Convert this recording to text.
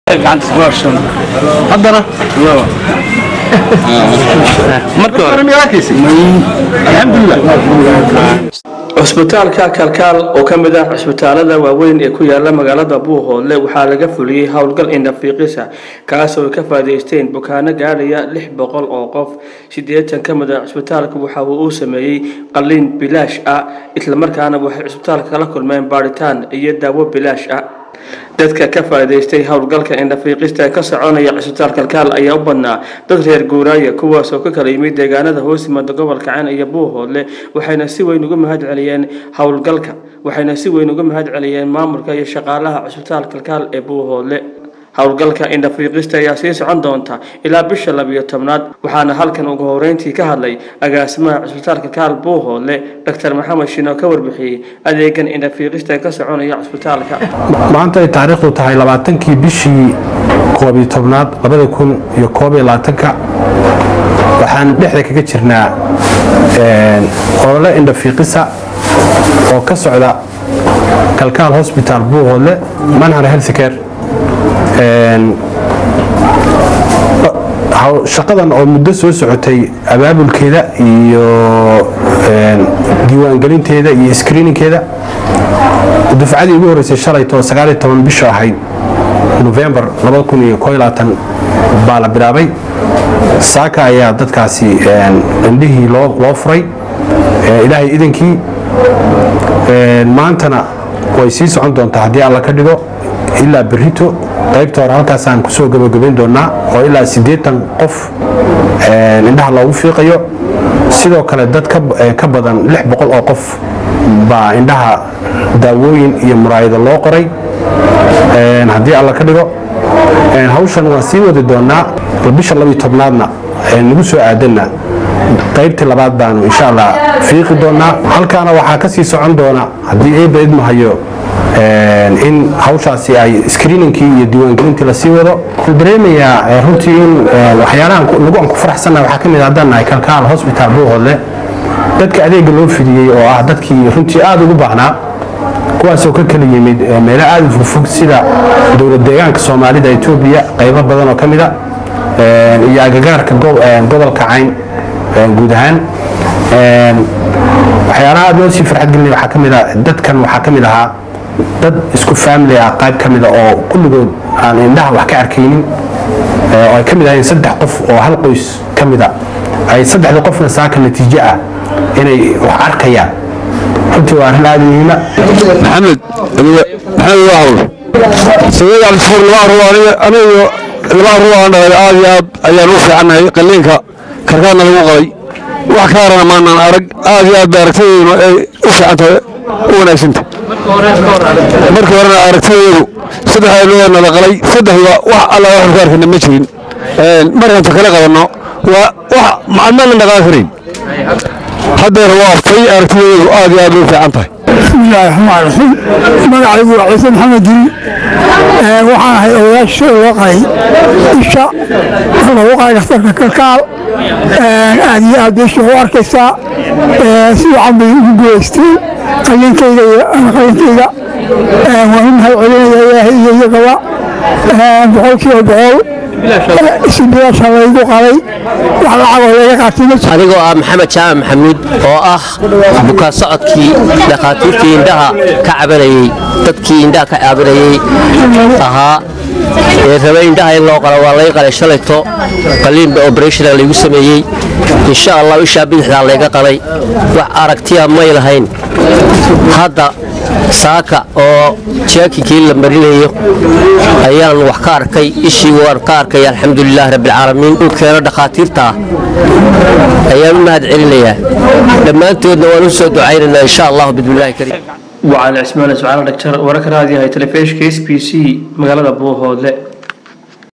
haddana marka cusbitaalka kalkaal oo ka mid ah cusbitaalada waaweyn ee ku yaala magaalada buuhoodle waxaa laga fuliyey howlgal indhafiiqisa kaasoo ay ka faa'iidaysteen bukaano gaadhaya lix boqol oo qof siddeetan ka mid ah cusbitaalka waxa uu uu sameeyey qalliin bilaash ah islamarkaana waxay cusbitaalka kala kulmeen baadhitaan iyo daawo bilaash ah dadka ka faa'iidaystay howlgalka indhafiiqista ee ka soconaya cusbitaal kalkaal ayaa u badnaa dad reer guuraaya kuwaas oo ka kala yimid deegaanada hoos yimaada gobolka caan iyo buuhoodle waxayna si weyn uga mahad celiyeen howlgalka waxayna si weyn uga mahad celiyeen maamulka iyo shaqaalaha cusbitaal kalkaal ee buuhoodle howlgalka indhafiiqista ayaa sii socon doonta ilaa bisha labiyo tobnaad waxaana halkan ugu horeyntii ka hadlay agaasimaha cusbitaalka kaal buuhoodle dr maxamed shino ka warbixiyey adeegan indhafiiqista ee ka soconaya cusbitaalka maanta ay taariikhdu tahay labaatankii bishii koob iyo tobnaad labada kun iyo koob iyo labaatanka waxaan dhexda kaga jirnaa olole indhafiiqisa oo ka socda kalkaal hosbitaal buuhoodle manhar healthcare shaqadan oo muddo soo socotay abaabulkeeda iyo diiwaangelinteeda iyo screeninkeeda dufcadii ugu horeysay shalayto sagaaliyo toban bisha ahayd novembar labada kun iyo koo iyo labaatan baa la bilaabay saaka ayaa dadkaasi indhihii loo furay ilaahay idankii maantana way sii socon doontaa haddii alla ka dhigo ilaa berito qaybta hore halkaasaan kusoo gabagabayn doonaa oo ilaa siddeetan qof indhaha loogu fiiqayo sidoo kale dad ka badan lix boqol oo qof baa indhaha daawooyin iyo muraayado loo qoray haddii alla ka dhigo hawshan waan sii wadi doonaa bisha labiyo tobnaadna nagu soo aadanna qaybtii labaad baanu insha allah fiiqi doonaa halkaana waxaa ka sii socon doona haddii eeba idmahayo in hawshaasi ay screeningkii iyo diiwaangelintii lasii wado wuxuu dareemayaa runtii in waxyaalahan lagu aan ku faraxsannaha waxaa ka mid haddaan nahay kalkaal hosbitaal buuhoodle dadka adeega loo fidiyey oo ah dadkii runtii aada ugu baahnaa kuwaasoo ka kala yimid meelo aada u fogfog sida dowlad deegaanka soomaalida etoobiya qaybo badan oo ka mid a iyo agagaarka gobolka cayn guud ahaan waxyaalaha aada loo sii farxad gelinaya waxaa ka mid a dadkan waxaa ka mid ahaa dad isku family ah qayb ka mida oo kulligood aan indhaha wax ka arkaynin oo ay ka mid ahayn saddex qof oo hal qoys ka mida ay saddexda qofna saaka natiijo ah inay wax arkayaan runtii waa arrin aada muhiima maxamed maxamed waawl sameed cabdifuur laba arruur aniga laba arruur aan dhalay aad iyo aad ayaan u fiicannahay qalliinka karkaadna lagu qalay wax ka harana maanaan arag aad iyo aad ba aragtadeeduna ay u fiicantahay u wanaagsanta markii horena aragtadeedu saddex aynoodana la qalay saddexda wax alla waxaan ku arkayna ma jirin markaanta kala qabanno waa wax macadmaan la dhaqaan karayn haddeer waa fay aragtadeedu aad iyo aad u fiican tahay bismillaahi raxmaan raxiim magacaygu waa ciise maxamed jiri waxaan ahay odayaasha loo qalay isha lagu qalay dhakhtarka kalkaal aad iyo aad beesha u arkaysaa si wacan bay ugu guulaysteen qalliinkayga iyo qalliinkayga waan u mahad celinaya ilaahay iyo iyagaba boqolkiiba boqol si bilaasha laygu qalay wax lacagoo laga qaatay ma jiro anigoo ah maxamed jaamac maxamuud oo ah bukaan socodkii dhakhaatiirtii indhaha ka cabanayey dadkii indhaha ka cabanayey ahaa ee rabay indhaha in loo qalo waa lay qalay shalayto qaliinba oberationa laygu sameeyey insha allah ishaa bidixdaa layga qalay wax aragtiya may lahayn hadda saaka oo jaakinkii la marinayo ayaan wax ka arkay ishii waan ka arkay alxamdulilaahi rabbilcaalamiin uu keeno dhakhaatiirta ah ayaan u mahad celinayaa dhammaantoodna waan u soo ducaynaynaa insha allahu bismillahi kariim وعلى اسماعيل اسماعيل دكتور وركرادي هاي تلفيش كيس بي سي مقالة بوهود